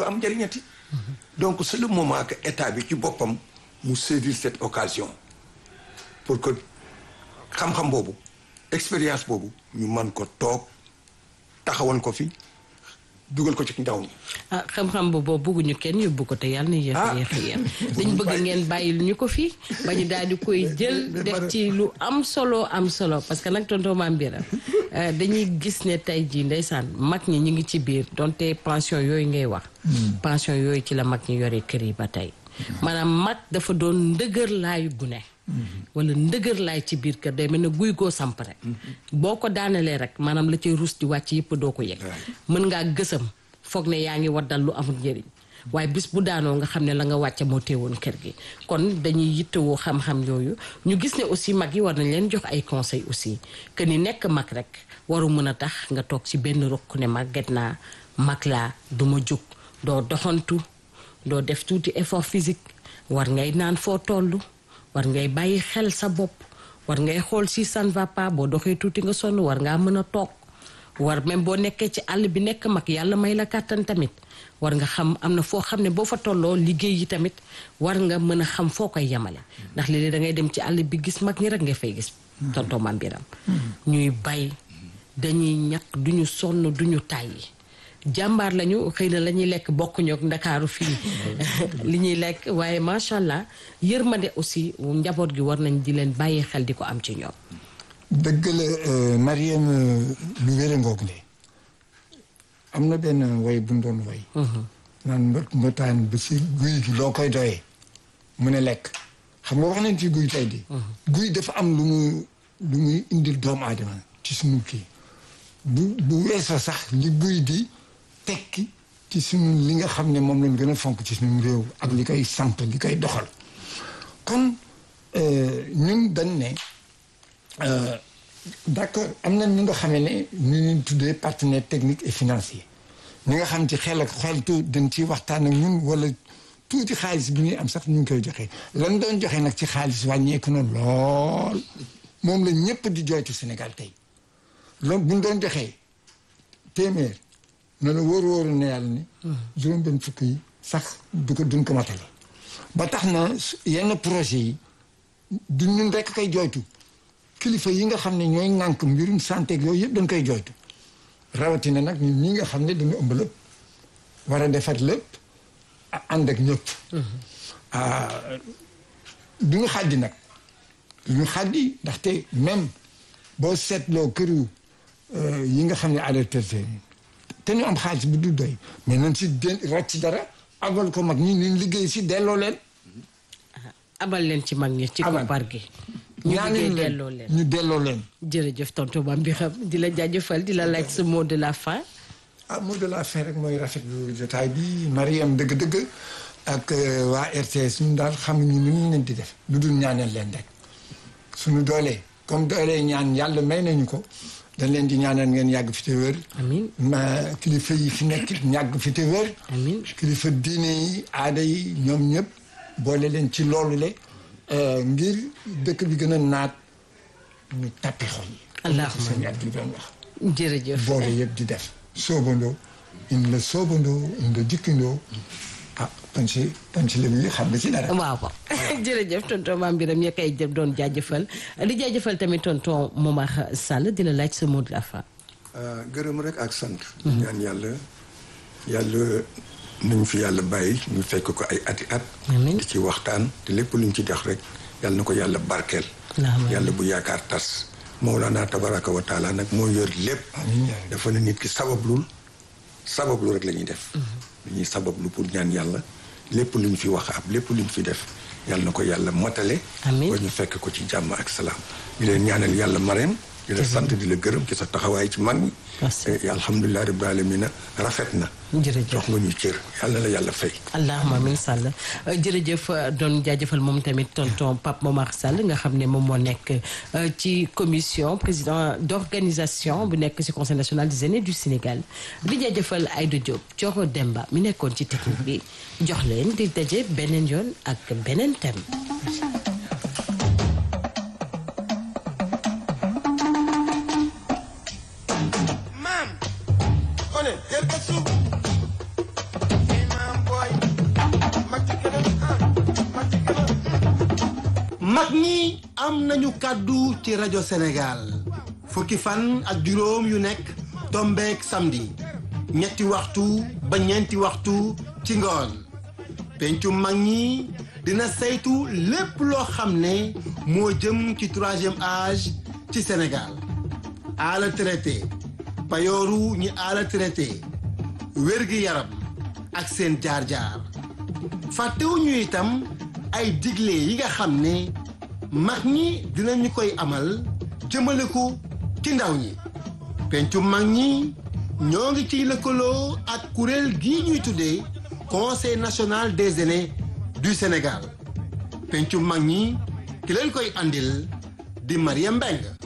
am njëriñati donc c'est le moment que état bi ci boppam mu saisir cette occasion pour que xam-xam boobu expérience boobu ñu mën ko toog taxawal ko fi dugal ko ci ndaw ñi ah xam-xam boobu bëgguñu kenn yóbbu ko te yàlla na yéex a yéex a yem dañ bëgg ngeen bàyyil ñu ko fi ba ñu daal di koy jël def ci lu am solo am solo parce que nag tonton Mame Birame dañuy gis ne tey jii ndeysaan mag ñi ñu ngi ci biir donte pension yooyu ngay wax pension yooyu ci la mag ñi yore kër yi ba tey maanaam mag dafa doon ndëgër laayu gune wala ndëgër laay ci biir kër day mel ne guy goo samp rek boo ko daanelee rek maanaam la cay ruus di wàcc yëpp doo ko yëg mën ngaa gësam foog ne yaa ngi waddal lu amul njëriñ waaye bis bu daanoo nga xam ne la nga wàcce moo teewoon kër gi kon dañuy yittewoo xam-xam yooyu ñu gis ne aussi mag yi war nañ leen jox ay conseil aussi que ni nekk mag rek waru mën a tax nga toog ci benn rokk ne màgget naa mag laa du ma jóg doo doxantu doo def tuuti effort physique war ngay naan foo toll war ngay bàyyi xel sa bopp war ngay xool si ça ne va pas boo doxee tuuti nga sonn war ngaa mën a toog war même boo nekkee ci àll bi nekk mag yàlla may la kàttan tamit war nga xam am na foo xam ne boo fa tolloo liggéey yi tamit war nga mën a xam foo koy yemale ndax léeg-léeg da ngay dem ci àll bi gis mag ñi rek nga fay gis tonton Mame Birame ñuy bay dañuy ñaq duñu sonn duñu tàyyi jàmbaar lañu xëy na la ñuy lekk bokkuñu ak ndakaaru fii li ñuy lekk waaye macha allah yërmande aussi njaboot gi war nañ di leen bàyyi xel di ko am ci ñoom. dëgg la Mariam lu wér ngoog ne am na benn way bu ñu doon way. naan mbët mbëtaan ba si guy gi loo koy doyee mu ne lekk xam nga wax nañ ci guy tey di guy dafa am lu muy lu muy indil doomu aadama ci suñu kii bu bu weesoo sax li guy di. tekki ci suñu li nga xam ne moom lañ gën a fonk ci suñu réew ak li koy samp li koy doxal kon ñun dañ ne d'accord am na ñu nga xamee ne ñu ñu tuddee partenaire technique et financier ñi nga xam ci xel ak xeltu dañ ci waxtaan ak ñun wala tuuti xaalis bi ñuy am sax ñu ngi koy joxe lan doon joxe nag ci xaalis wàññeeku na lool moom la ñëpp di jooytu Sénégal tey loolu bu ñu doon joxee téeméer na la wóor wóoru ne yàlla ni juróom benn fukk yi sax du ko duñ ko matale ba tax na yenn projet yi du ñun rekk koy jooytu kilifa yi nga xam ne ñooy ŋànk mbirum santé ak yooyu yëpp dañ koy jooytu rawatina nag ñun ñi nga xam ne dañu ëmb lépp war a defar lépp ànd ak ñëpp du ñu xaddi nag du ñu xaddi ndaxte même boo seetloo këru yi nga xam ne alerté te ñu am xaalis bu du doy mais nañ si den ràcc dara abal ko mag ñi ñu liggéey si delloo leen abal leen ci mag ñi ci koppar gi ñu liggéey delloo leen ñu delloo leen jërëjëf tonton Mame Birame di la jaajëfal di la laaj sa mot de la fin ah mot de la fin rek mooy rafetlu jotaay bi Mariam dëgg-dëgg ak waa RTS ñun daal xamuñu nu ñu leen di def lu dul ñaanal leen rek suñu doolee comme doolee ñaan yàlla may nañu ko dañ leen di ñaanal ngeen yàgg fi te wér. amiin ma kilifa yi fi nekk ñàgg fi te wér. amiin kilifa diine yi aada yi ñoom ñëpp boole leen ci loolu le ngir dëkk bi gën a naat ñu tappi xol yi. allahumma sëñ at bi doon wax. jërëjëf boole yëpp di def. soobandoo in la soobandoo in la jikkindoo ah panc panc la bi xam nga ci dara. waaw waaw jërëjëf tonton Mame Birame ña koy jëm doon jaajëfal di jaajëfal tamit tonton Momar Sall di la laaj sa mot de la fin. gërëm rek ak sant. ñaan yàlla yàlla nañ fi yàlla bàyyi ñu fekk ko ay ati at. amiin di ci waxtaan te lépp luñ ci def rek yàlla na ko yàlla barkeel. yàlla bu yaakaar tas. Mawlana tabaraka wa taala nag moo yor lépp. dafa ne nit ki sabablul sabablu rek la ñuy def. dañuy sabablu pour ñaan yàlla lépp luñ fi wax ab lépp luñ fi def yàlla na ko yàlla matale. amiin ba ñu fekk ko ci jàmm ak salaam. di leen ñaanal yàlla mareem. di la sant di la gërëm ci sa taxawaay ci mag ñi. alhamdulilah rabbil alamina rafet na. jërëjëf jox nga ñu cër yàlla na la yàlla fay. allahumma amin Sall jërëjëf doon jaajëfal moom tamit tonton Pape Momar Sall nga xam ne moom moo nekk ci commission président d'organisation bu nekk ci conseil national des aînés du Sénégal di jaajëfal Aïda Diop Thioro Demba mi nekkoon ci technique bi jox leen di daje beneen yoon ak beneen thème. Mam, on est, mag ñi am nañu kàddu ci rajo Sénégal fukki fan ak juróom yu nekk tombeek samedi ñetti waxtu ba ñeenti waxtu ci ngoon pencu mag ñi dina saytu lépp loo xam ne moo jëm ci troisième âge ci Sénégal ala traité payooru ñi ala traité wérgi yaram ak seen jaar-jaar fàttewuñu itam ay digle yi nga xam ne mag ñi dinañu koy amal jëmale ko ci ndaw ñi pencu mag ñi ñoo ngi ciy lëkkaloo ak kuréel gii ñuy tuddee conseil national des aînés du Sénégal pencu mag ñi ki leen koy andil di Mariam Mbengue